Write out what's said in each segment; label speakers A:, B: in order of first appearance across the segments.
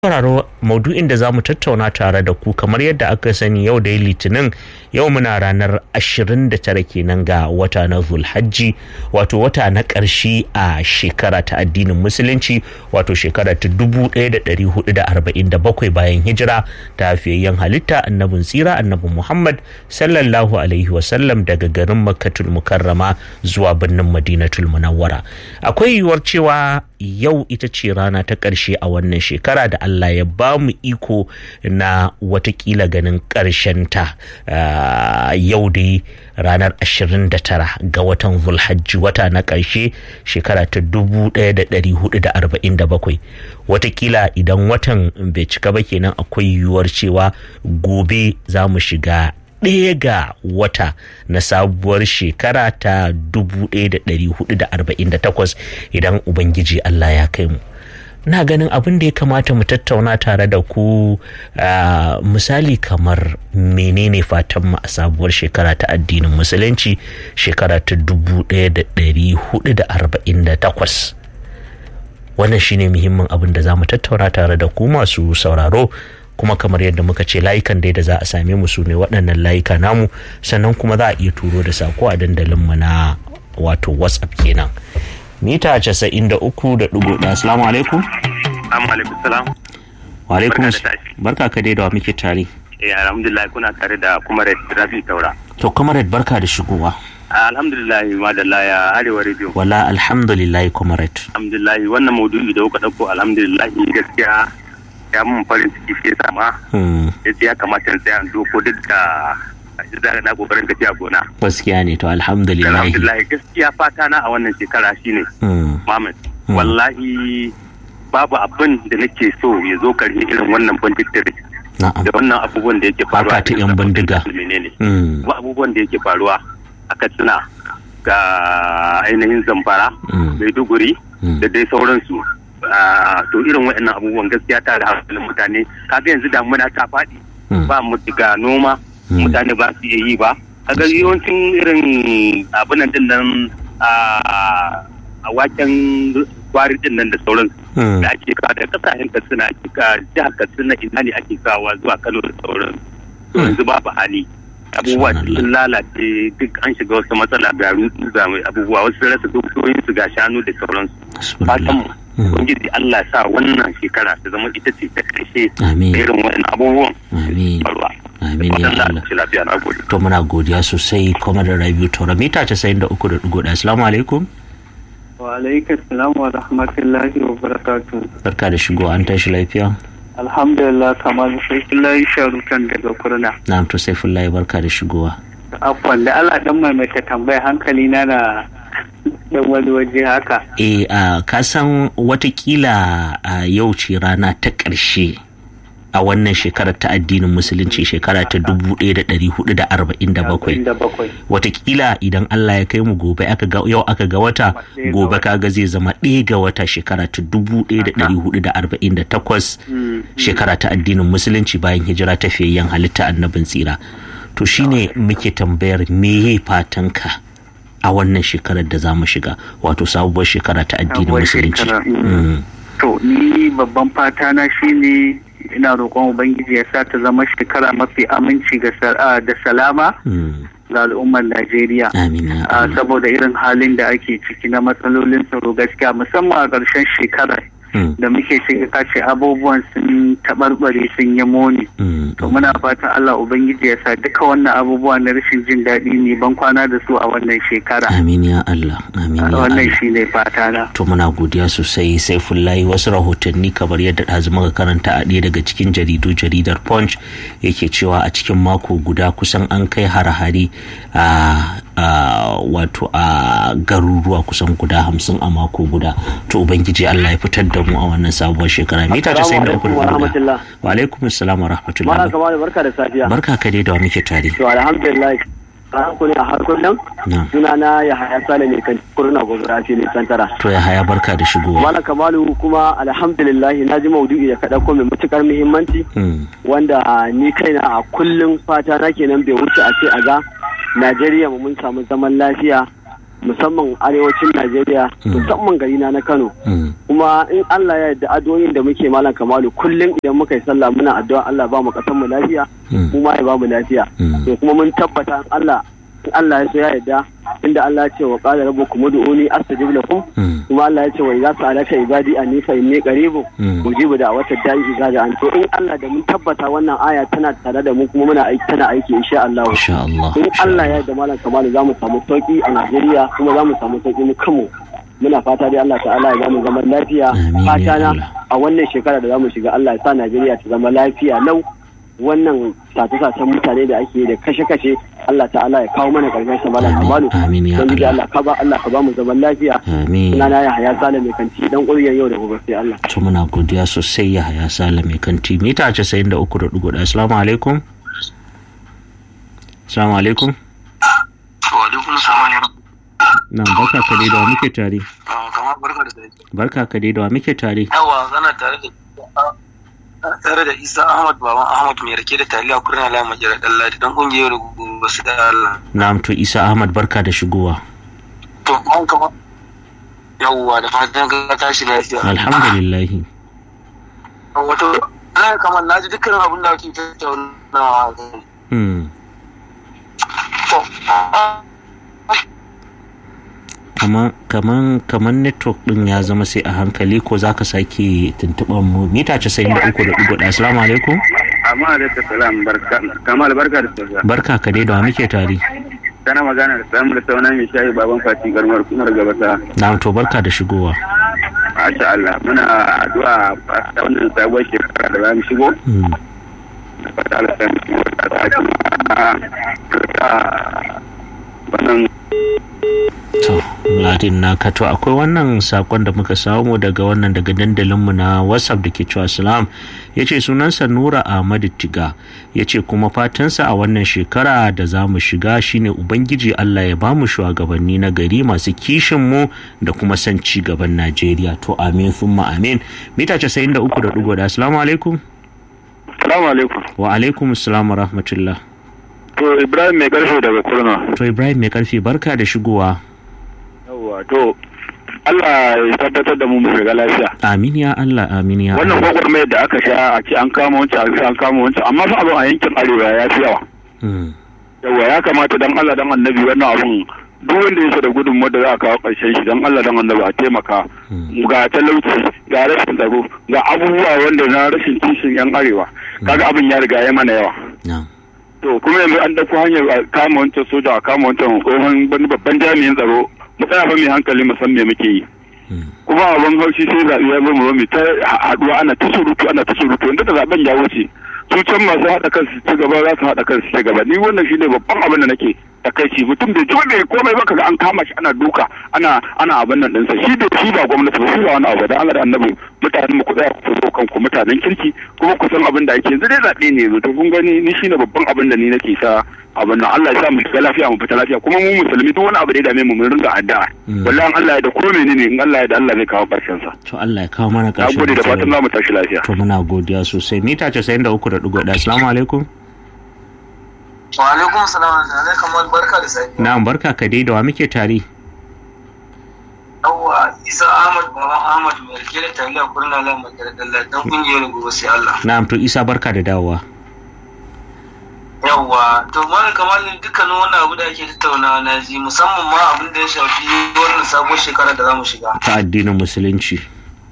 A: sauraro maudu'in da za mu tattauna tare da ku kamar yadda aka sani yau da litinin yau muna ranar 29 kenan ga wata na zulhajji wato wata na ƙarshe a shekara ta addinin musulunci wato shekara ta 1447 bayan hijira ta hafiyayyen halitta annabin tsira annabin muhammad sallallahu alaihi wasallam daga garin makkatul mukarrama zuwa birnin madinatul munawwara akwai yiwuwar cewa yau ita ce rana ta ƙarshe a wannan shekara da Allah ya ba mu iko na watakila ganin ta yau dai ranar 29 ga watan zulhajji wata na ƙarshe shekara ta 1447 watakila idan watan bai cika ba kenan akwai yiwuwar cewa gobe za mu shiga ɗaya ga wata na sabuwar shekara ta 1448 idan ubangiji Allah ya kai mu na ganin abin da ya kamata mu tattauna tare da ku misali kamar menene fatan mu a sabuwar shekara ta addinin musulunci shekara ta 1448 wannan shine muhimmin abin da za mu tattauna tare da ku masu sauraro kuma kamar yadda muka ce layukan dai da za a same mu su ne waɗannan layuka namu sannan kuma za a iya turo da sako a dandalinmu na wato whatsapp kenan mita casa'in da uku da ɗigo ɗaya assalamu alaikum
B: alaikum salam
A: wa alaikum barka ka dai da wa muke tare
B: eh alhamdulillah kuna tare da kuma rafi taura
A: to comrade barka da shigowa
B: alhamdulillah madalla ya arewa radio
A: wala alhamdulillah comrade
B: alhamdulillah wannan maudu'i da kuka ɗauko alhamdulillah gaskiya ya mun farin ciki shi yasa ma yace ya kamata in tsaya in doko duk da da na kokarin tafiya gona
A: gaskiya ne to alhamdulillah
B: alhamdulillah gaskiya fata na a wannan shekara shine Muhammad wallahi babu abin da nake so ya zo karshe irin wannan banditiri da wannan abubuwan da yake faruwa
A: ta yan bindiga
B: ba abubuwan da yake faruwa a katsina ga ainihin zamfara maiduguri da dai sauransu to irin waɗannan abubuwan gaskiya ta da hankalin mutane kaga yanzu damuna ta faɗi ba mu ga noma mutane ba su iya yi ba kaga yawancin irin abunan din nan a waken kwari din nan da sauransu da ake kawo da kasashen katsina ake ka jihar katsina ina ne ake kawo zuwa kano da sauransu yanzu babu hali abubuwa sun lalace duk an shiga wasu matsala ga rutu ga abubuwa wasu rasa dukiyoyin su ga shanu da sauransu fatan mu ubangiji Allah sa wannan shekara ta zama ita ce ta karshe irin wannan abubuwan faruwa
A: Amin ya Allah. To muna godiya sosai kuma da Rabiu Tora mita 93.1 Assalamu alaikum.
C: Wa alaikum salam wa rahmatullahi wa barakatuh.
A: Barka da shigo an tashi lafiya.
C: alhamdulillah kamar saifullahi sharukan daga kurna
A: na'am to saifullahi barka da shigowa
C: afwan da Allah dan maimaita tambaya hankali na na dan wani waje haka
A: eh a ka san watakila a yau ce rana ta ƙarshe a wannan shekarar ta addinin musulunci shekara ta 1447 watakila idan Allah ya kai mu gobe aka ga yau aka ga wata gobe kaga zai zama ɗaya ga wata shekara ta 1448 shekara ta addinin musulunci bayan hijira ta fiyayyen halitta annabin tsira to shine muke tambayar me fatanka a wannan shekarar da za mu shiga wato sabuwar shekara ta addinin musulunci
C: to ni babban fata na shine ina roƙon ubangiji ya sa ta zama shekara mafi aminci da salama ga al'ummar Najeriya. Saboda irin halin da ake ciki na matsalolin tsaro gaskiya musamman a ƙarshen shekarar. da muke shiga kace abubuwan sun taɓarɓare sun yi moni. To muna fatan Allah Ubangiji ya sa duka wannan abubuwa na rashin jin daɗi ne ban kwana da su a wannan shekara.
A: Amin ya Allah. Amin ya Allah.
C: Wannan shi ne fata na.
A: To muna godiya sosai sai fullahi wasu rahotanni kamar yadda ɗazu muka karanta a ɗaya daga cikin jaridu jaridar Punch yake cewa a cikin mako guda kusan an kai hare-hare a wato a garuruwa kusan guda hamsin a mako guda. To Ubangiji Allah ya fitar da mu a wannan sabuwar shekara mita ta sayin da uku da wa alaikum assalam wa rahmatullahi
D: barka da safiya
A: barka ka dai da muke tare
D: to alhamdulillah ran ku ne a har kullum suna na ya haya sale ne kan kurna gobara ce ne santara
A: to ya haya barka da shigowa
D: mala kamalu kuma alhamdulillah na ji maudu'i da kaɗa ko mai matukar muhimmanci wanda ni kaina a kullum fata na kenan bai wuce a ce a ga Najeriya mu mun samu zaman lafiya musamman arewacin Najeriya musamman gari na na Kano kuma in Allah ya yarda addu'o'in da muke malam Kamalu kullum idan muka yi sallah muna addu'a Allah ba mu kasan mu lafiya mu ma ya ba mu lafiya to kuma mun tabbata Allah in Allah ya so ya yarda inda Allah ya ce wa qala rabbukum ud'uni astajib lakum kuma Allah ya ce wa idza sa'alaka ibadi anni fa inni qaribun ujibu da'watad da'i idza da'an to in Allah da mun tabbata wannan aya tana tare da mu kuma muna aiki tana aiki insha Allah
A: insha Allah
D: in Allah ya yarda malam Kamalu za mu samu sauki a Najeriya kuma za mu samu sauki mu kanmu muna fata dai Allah ta'ala ya bamu zaman lafiya fata na a wannan shekara da za mu shiga Allah ya sa Najeriya ta zama lafiya lau wannan sace-sacen mutane da ake da kashe-kashe Allah ta'ala ya kawo mana karshen sa malam kamalu
A: amin ya
D: don Allah ka ba Allah ka ba mu zaman lafiya
A: amin
D: ina na ya haya sale mai kanti dan ƙuryar yau da gobe sai Allah
A: to muna godiya sosai ya haya sale mai kanti mita 93.1 assalamu alaikum assalamu alaikum
E: wa alaikum salam
A: na barka ka dai da wa muke tare
E: kamar barka da dare
A: barka ka dai da wa muke tare
E: yawa zana tare da tare da isa ahmad baban ahmad mai rake da taliya kurna la majira dan ladi dan kungiyar gobe su da Allah
A: na'am to isa ahmad barka da shigowa
E: to an kama yawwa da fatan ka tashi lafiya
A: alhamdulillah
E: wato na kamar naji dukkan abin da ake tattaunawa
A: hmm
E: to
A: kaman kaman kaman network din ya zama sai a hankali ko zaka sake tuntuban mu mita 93.1 assalamu alaikum
B: amma da ta salam barka kamal barka da safiya
A: barka ka dai da wa muke tare
B: kana magana da samu da sauna mai shayi baban fati garmar kumar gabata
A: na'am to barka da shigowa
B: masha Allah muna addu'a ta wannan sabuwar shekara da za mu shigo
A: hmm
B: da fata Allah sai mu shigo da ta wannan
A: to ladin na kato akwai wannan sakon da muka samu daga wannan daga dandalinmu na whatsapp da ke cewa salam ya ce sunansa nura ahmadu tiga ya ce kuma fatansa a wannan shekara da za mu shiga shine ubangiji allah ya bamu shugabanni na gari masu kishin mu da kuma son ci gaban najeriya to amin summa amin mita 93.1 assalamu alaikum
B: Assalamu alaikum
A: wa alaikum assalam wa rahmatullah
B: to Ibrahim mai karfe daga Kurna
A: to ibrahim mai karfi barka da shigowa
B: yawa to Allah ya tabbatar da mu mu shiga lafiya
A: amin ya allah amin ya
B: wannan
A: allah
B: gwagwarmayar da aka sha a ce an kama wancan a ce an kama wancan amma fa abin a yankin arewa ya fi yawa
A: Hmm.
B: yawa ya kamata dan Allah dan annabi wannan abun duk wanda yake da gudunmu da za a kawo ƙarshen shi dan Allah dan annabi a taimaka ga talauci ga rashin tsaro ga abubuwa wanda na rashin kishin yan arewa kaga abin ya riga ya mana yawa
A: na'am
B: to kuma yanzu an dauko hanyar a kama wancan soja a kama wancan tsohon wani babban jami'in tsaro mu tsaya fa mai hankali mu san me muke yi
A: Hmm.
B: kuma abin haushi sai zaɓe ya zo mu zo mu ta haɗuwa ana ta surutu ana ta surutu inda da zaɓen ya wuce su can masu haɗa kansu ci gaba za su haɗa kansu ci gaba ni wannan shine babban abin da nake takaici mutum bai jiwa bai komai ba kaga an kama shi ana duka ana ana abin nan ɗinsa shi da shi ba gwamnati ba shi ba wani abu da Allah da annabi mutanen mu ku tsaya ku zo kanku mutanen kirki kuma ku san abin da ake yanzu dai zaɓe ne yanzu to kun gani ni shine babban abin da ni nake sa abin nan Allah ya sa mu shiga lafiya mu fita lafiya kuma mu musulmi duk wani abu da ya dame mu mun ringa addu'a wallahi Allah ya da ko menene in Allah ya da Allah zai kawo karshen sa
A: to Allah ya kawo mana
B: na
A: ƙarshen
B: gode da fatan
A: matsalar.
B: za mu tashi lafiya
A: to muna godiya sosai mita 93.1 assalamu alaikum
E: wa alaikum salam alaikum kamar barka da safiya
A: na'am barka ka dai da wa muke tare
E: yawwa isa ahmad baban ahmad mai rake da taliya kurna la majira dan ladi dan kungiyar gobe sai Allah
A: na'am to isa barka da dawowa
E: yawwa to malam kamar dukkanin wannan abu da ake tattaunawa na ji musamman ma abin da ya shafi wannan sabon shekara da zamu shiga
A: ta addinin musulunci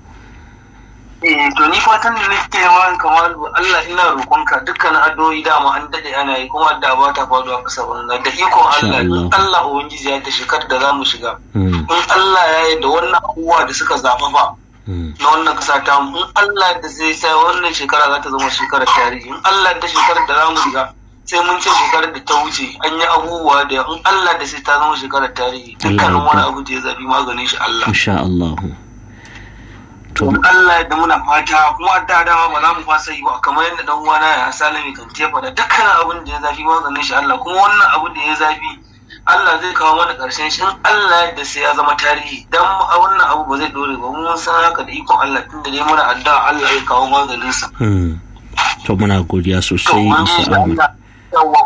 E: eh to ni fatan da nake ma kamar Allah ina roƙonka dukkanin addu'o'i dama an dade ana yi kuma da ba ta faduwa kasa banza da ikon Allah in
A: Allah.
E: Allah ubangiji ya ta shekarar da zamu shiga
A: Hmm,
E: in Allah ya yi da wannan abubuwa da suka zafafa
A: hmm,
E: na wannan kasa ta mu in Allah da zai sa wannan shekara za ta zama shekarar tarihi in Allah da shekarar da zamu shiga sai mun ce shekarar da ta wuce an yi abubuwa da in Allah da sai ta zama shekarar tarihi dukkanin
A: Allah
E: wani
A: ya
E: abu da ya zabi maganin shi Allah
A: insha Allah to
E: to Allah da muna fata kuma da dama ba za mu fasa yi ba kamar yadda dan uwana ya salami kan tefa da dukkanin abin da ya zafi maganin shi Allah kuma wannan abu da ya zafi Allah zai kawo mana karshen shi in Allah da sai ya zama tarihi dan a wannan abu ba zai dore ba mun san haka da ikon Allah tunda dai muna addu'a Allah ya kawo maganin sa
A: hmm, to muna godiya
E: to
A: sosai
E: ubangiji
A: isa ahmad
E: Allah yawa ubangiji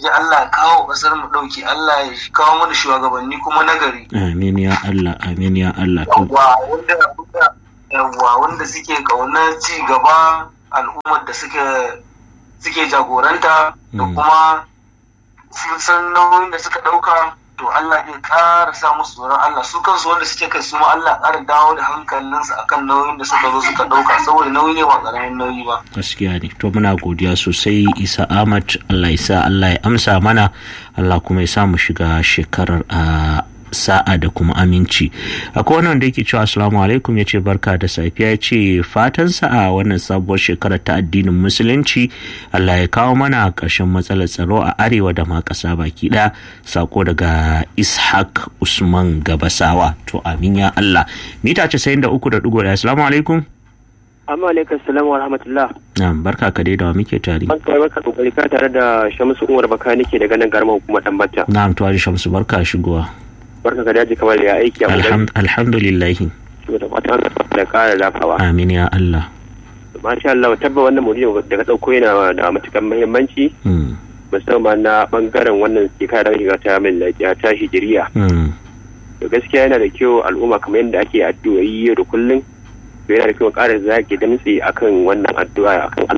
E: ubangiji Allah ya kawo kasar mu dauki Allah ya kawo mana shugabanni kuma nagari
A: amin ya Allah amin ya Allah
E: yawwa wanda yawwa wanda suke kaunar ci gaba al'ummar da suke suke jagoranta da kuma sun san nauyin da suka dauka to Allah zai ƙara sa musu tsoron Allah su kansu wanda suke kai su ma Allah ƙara dawo da hankalinsu akan nauyin da suka zo suka ɗauka saboda nauyi ne ba ƙaramin nauyi ba.
A: Gaskiya ne to muna godiya sosai Isa Ahmad Allah ya sa Allah ya amsa mana Allah kuma ya sa mu shiga shekarar a sa'a da kuma aminci akwai wannan da yake cewa assalamu alaikum ya ce barka da safiya ya ce fatansa a wannan sabuwar shekarar ta addinin musulunci allah ya kawo mana ƙarshen matsalar tsaro a arewa da ma ƙasa baki ɗaya sako daga ishaq usman gabasawa to amin ya allah mita casa'in da uku da ɗigo ɗaya assalamu alaikum
F: amma alaikum salam wa rahmatullah
A: na'am barka ka dai da wa muke tare
F: barka barka kokari ka tare da shamsu umar baka nake daga nan garma hukumar dan bata
A: na'am to shamsu barka shigowa
F: barka ka daji kamar ya aiki a
A: alhamdulillah
F: da fatan da kara lafawa
A: amin ya Allah
F: masha Allah tabba wannan maudu'i da ka dauko yana da matukan muhimmanci musamman na bangaren wannan shekara da shiga ta min lafiya ta hijiriya to gaskiya yana da kyau al'umma kamar yadda ake addu'o'i yau da kullum to yana da kyau ƙara zaki damtse akan wannan addu'a akan